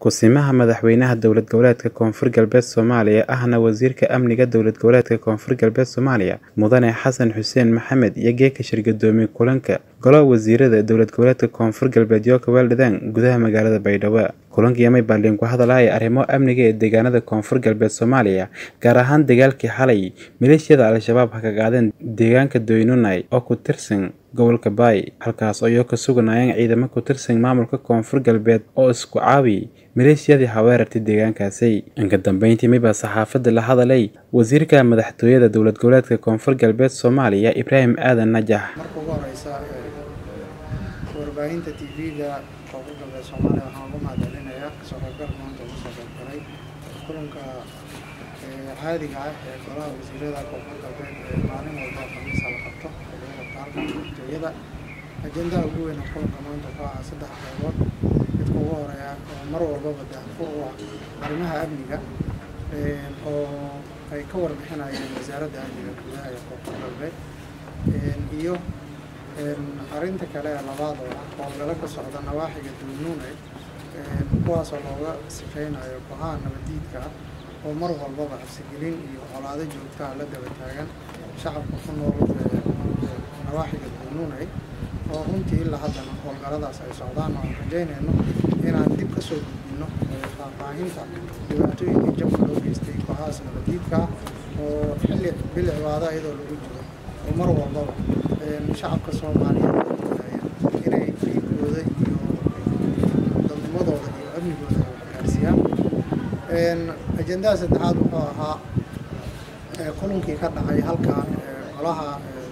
Ku-simaha Madaxweynaha Dowlad Goboleedka Koonfur Galbeed Soomaaliya ahna Wasiirka Amniga Dowlad Goboleedka Koonfur Galbeed Soomaaliya Mudane Xasan Xuseen Maxamed iyo geeka shirgudoomiye kulanka Golaha Wasiirada Dowlad Goboleedka Koonfur Galbeed iyo Kabeeldhadaan gudaha magaalada Baydhabo kulankii amay baaldhigeen ku hadalaya arrimo amniga ee deegaanada Koonfur Galbeed Soomaaliya gaar ahaan dagaalkii xalay maleeshiyada Al-shabaab ha ka qaadeen deegaanka Doynunay oo ku tirsan gobolka Baay halkaas oo ay ka suganayeen ciidamo ku tirsan maamulka Koonfur Galbeed oo isku caawi maleeshiyadii haweerartay deegaankaasi inka dambeyntii miba saxaafadda la hadalay wasiirka madaxtooyada dowlad goboleedka Koonfur Galbeed Soomaaliya Ibraahim Aadan Najax marka ugu horeysa warbaahinta tv-ga koonfur galbeed soomaaliya waxaan ugu mahadcelinayaa kasoo qaybgal maanta ugu soo qaybgalay kulanka caadiga ah ee golaha wasiirada koonfur galbeed ee maalin walba khamiisa la qabto lagu qabto halkan madaxtooyada ajendaha ugu weyn ee kulanka maanta wuxuu ahaa saddex qaybood midka ugu horeeya oo mar walbaba daahfur u ah arrimaha amniga oo ay ka warbixinayeen wasaaradda amniga gudaha ee koonfur galbeed iyo arrinta kale ee labaad oo ah howlgalo ka socda nawaaxiga dulnuune kuwaasoo looga sifeynayo go-aan nabadiidka ah oo mar walbaba cabsigelin iyo colaado joogtaa la daba taagan shacabka ku nool nawaaxiga dulnuune oo runtii ilaa haddana howlgaladaas ay socdaan oo aan rajaynayno inaan dib ka soo gudbino faahfaahinta dhibaatooyinkii jabka loo geystay go-ahaas nabadiidka ah oo xilli bil cibaado iyadoo lagu jiro oo mar walbaba shacabka soomaaliyeed inay dhiigooda iyo dadnimadooda iyo amnigooda ay waxgaarsiiyaan ajendaha saddexaad wuxuu ahaa kulankii ka dhacay halkan golaha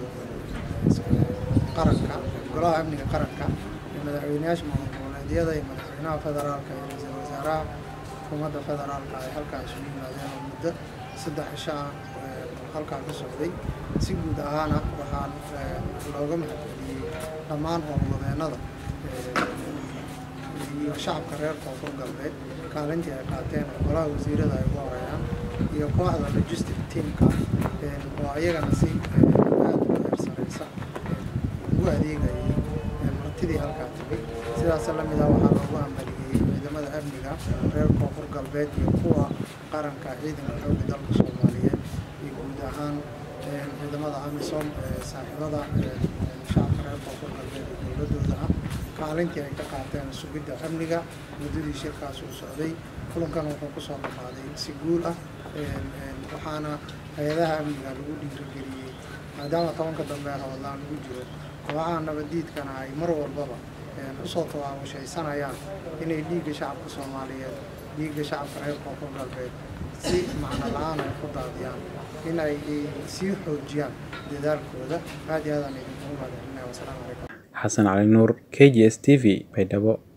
qaranka golaha amniga qaranka ee madaxweyneyaasha maamul goboleedyada iyo madaxweynaha federaalka iyo ra-iisul wasaaraha xukuumadda federaalka ay halkaa isugu yimaadeen oo muddo saddex cisho ah halkaa ka socday si guud ahaana waxaan looga mahadceliyey dhammaan howlwadeenada iyo shacabka reer koonfur galbeed kaalintii ay qaateen oo golaha wasiirada ay ugu horeeyaan iyo kooxda logistic teamka oo ayagana si aada u heersanaysa ugu adeegayay martidii halkaa tegay sidaas lamid ah waxaa loogu hambaliyey ciidamada amniga reer koonfur galbeed iyo kuwa qaranka ciidanka xooga dalka soomaaliyeed iyo guud ahaan ciidamada amisom saaxiibada shacabka reer koonfur galbeed ee dowladooda ah kaalintii ay ka qaateen sugidda amniga muddadii shirkaas uu socday kulankan wuxuu kusoo dhamaaday si guul ah waxaana hay-adaha amniga lagu dhiirigeliyey maadaama tobanka dambe howlaan lagu jiro kooxaha nabadiidkana ay mar walbaba usoo tawaabashaysanayaan inay dhiigga shacabka soomaaliyeed dhiigga shacabka reer koonfur galbeed si macno la-aan ay ku daadiyaan in ay sii xoojiyaan dadaalkooda aad iyo aadaan idinkugu mahadcelinaya wasalaamu calaykum xasan cali nuur k g s t v baydhabo